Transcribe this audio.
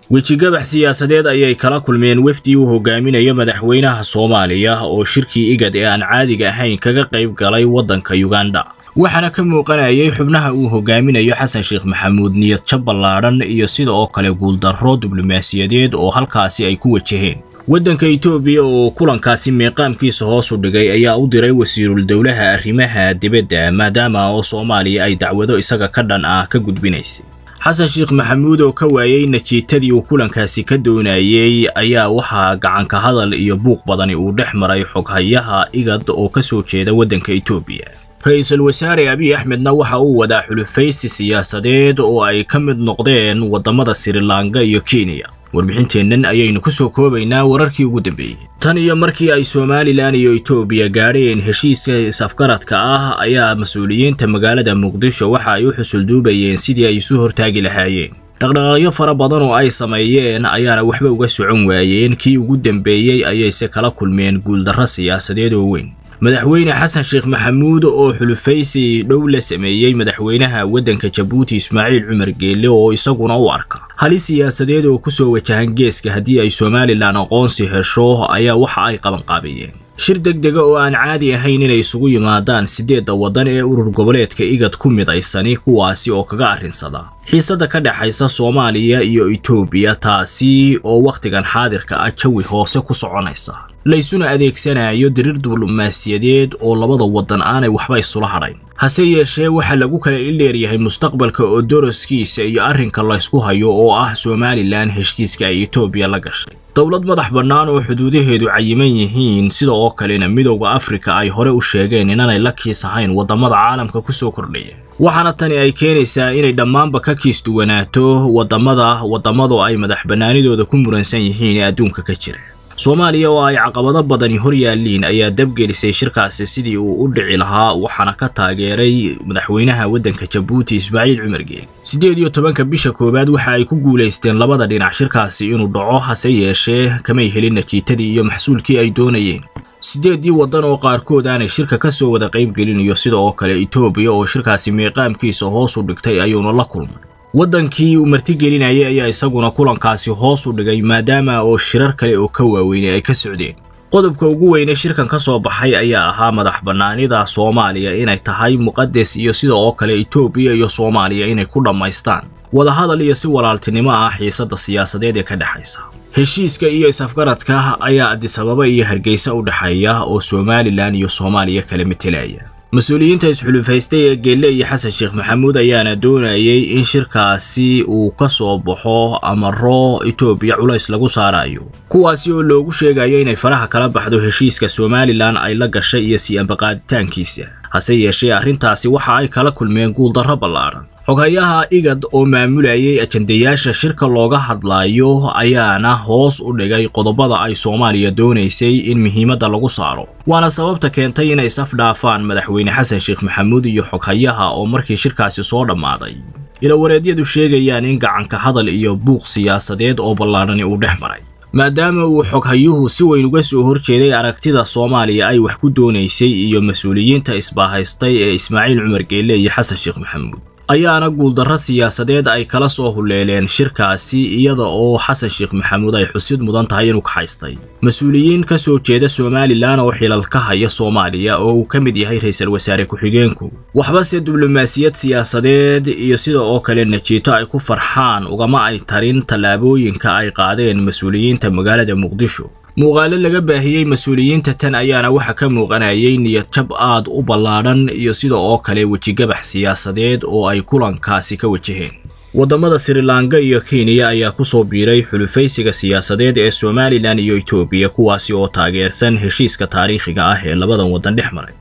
wejigabax siyaasadeed ayay kala kulmeen wefdii uu hogaaminayo madaxweynaha soomaaliya oo shirkii igad ee aan caadiga ahayn kaga qayb galay waddanka yuganda waxaana ka muuqanayay xubnaha uu hogaaminayo xasan sheekh maxamuud niyadjab ballaadhan iyo sida oo kale guuldarro diblomaasiyadeed oo halkaasi ay ku wajaheen waddanka itoobiya oo kulankaasi meeqaamkiisa hoos u dhigay ayaa u diray wasiirul dowlaha arrimaha dibadda maadaama oo soomaaliya ay dacwado isaga ka dhan ah ka gudbinaysay xasan sheekh maxamuud oo ka waayey najiitadii uu kulankaasi ka doonayey ayaa waxaa gacanka hadal iyo buuq badani uu dhex maray xoghayaha igad oo ka soo jeeda waddanka itoobiya ra-iisul wasaare abiy axmedna waxa uu wadaa xulufaysi siyaasadeed oo ay ka mid noqdeen waddamada sirilanka iyo kenya warbixinteennan ayaynu ku soo koobaynaa wararkii ugu dambeeyey tan iyo markii ay somalilan iyo etoobiya gaadheen heshiiska is-afgaradka ah ayaa mas-uuliyiinta magaalada muqdisho waxa ay u xusulduubayeen sidii ay isu hortaagi lahaayeen dhaqdhaqaaqyo fara badan oo ay sameeyeen ayaana waxba uga socon waayeen kii ugu dambeeyey ayayse kala kulmeen guuldarro siyaasadeed oo weyn madaxweyne xasan sheekh maxamuud oo xulufaysi dhow la sameeyey madaxweynaha waddanka jabuuti ismaaciil cumar geelle oo isaguna u arka halis siyaasadeed oo kusoo wajahan geeska haddii ay somalilan aqoonsi hesho ayaa waxa ay qabanqaabayeen shir deg dega oo aan caadi ahayn inay isugu yimaadaan siddeedda waddan ee urur goboleedka igad ku midaysani kuwaasi oo kaga arrinsada xiisadda ka dhexaysa soomaaliya iyo etoobiya taasi oo wakhtigan xaadirka ah jawi hoose ku soconaysa laysuna adeegsanayo diriir diblomaasiyadeed oo labada waddan aanay waxba isula hadhayn hase yeeshee waxaa lagu kala ildheeryahay mustaqbalka oo doroskiisa iyo arrinka laysku hayo oo ah somalilan heshiiska ay etoobiya la gashay dowlad madax bannaan oo xuduudaheedu cayiman yihiin sida oo kalena midowda afrika ay hore u sheegeen inaanay la kiis ahayn waddamada caalamka ku soo kordhaya waxaana tani ay keenaysaa inay dhammaanba ka kiis duwanaato waddamada waddamadu ay madax bannaanidooda ku muransan yihiin ee adduunka ka jira soomaaliya oo ay caqabado badani hor yaalliin ayaa dabgelisay shirkaasi sidii uu u dhici lahaa waxaana ka taageeray madaxweynaha waddanka jabuuti ismaaciil cumar geeli siddeed iyo tobanka bisha koowaad waxa ay ku guulaysteen labada dhinac shirkaasi inuu dhaco hase yeeshee kamay helin najiitadii iyo maxsuulkii ay doonayeen siddeeddii waddan oo qaarkood aanay shirka ka soo wada qaybgelinayo sida oo kale etoobiya oo shirkaasi meeqaamkiisa hoos u dhigtay ayuuna la kulmay waddankii uu martigelinayay ayaa isaguna kulankaasi hoos u dhigay maadaama oo shirar kale oo ka waaweynay ay ka socdeen qodobka ugu weyne shirkan ka soo baxay ayaa ahaa madax bannaanida soomaaliya inay tahay muqades iyo sida oo kale etoobiya iyo soomaaliya inay ku dhammaystaan wadahadal iyo si walaaltinimo ah xiisadda siyaasadeed ee ka dhexaysa heshiiska iyo is-afgaradka ayaa adisababa iyo hargeysa u dhexeeya oo somalilan iyo soomaaliya kala metelaya mas-uuliyiinta isxulufaystay ee geelle iyo xasan sheekh maxamuud ayaana doonayay in shirkaasi uu ka soo baxo amaro etoobiya culays lagu saarayo kuwaasi oo loogu sheegayo inay faraha kala baxdo heshiiska somalilan ay la gashay iyo sii ambaqaaditaankiisa hase yeeshee arrintaasi waxa ay kala kulmeen guuldarro ballaadhan xoghayaha igad oo maamulayay ajandayaasha shirka looga hadlayo ayaana hoos u dhigay qodobada ay soomaaliya doonaysay in muhiimadda lagu saaro waana sababta keentay inay saf dhaafaan madaxweyne xasan sheekh maxamuud iyo xoghayaha oo markii shirkaasi soo dhammaaday ilawareedyadu sheegayaan in gacanka hadal iyo buuq siyaasadeed oo ballaadhani uu dhex maray maadaama uu xoghayuhu si weyn uga soo horjeeday aragtida soomaaliya ay wax ku doonaysay iyo mas-uuliyiinta isbaahaystay ee ismaaciil cumar geelle iyo xasan sheekh maxamuud ayaana guuldarro siyaasadeed ay kala soo huleeleen shirkaasi iyada oo xasan sheekh maxamuud ay xusid mudan tahay inuu kaxaystay mas-uuliyiin ka soo jeeda somalilan oo xilal ka haya soomaaliya oo uu ka mid yahay ra-iisul wasaare ku-xigeenku waxbase diblomaasiyad siyaasadeed iyo sida oo kale najiito ay ku farxaan ugama ay tarin tallaabooyinka ay qaadeen mas-uuliyiinta magaalada muqdisho muuqaalo laga baahiyey mas-uuliyiinta tan ayaana waxa ka muuqanayay niyadjab aad u ballaadhan iyo sida oo kale wejigabax siyaasadeed oo ay kulankaasi ka wajaheen waddamada sirilanka iyo kenya ayaa ku soo biiray xulufaysiga siyaasadeed ee somalilan iyo etoobiya kuwaasi oo taageersan heshiiska taariikhiga ah ee labadan waddan dhex maray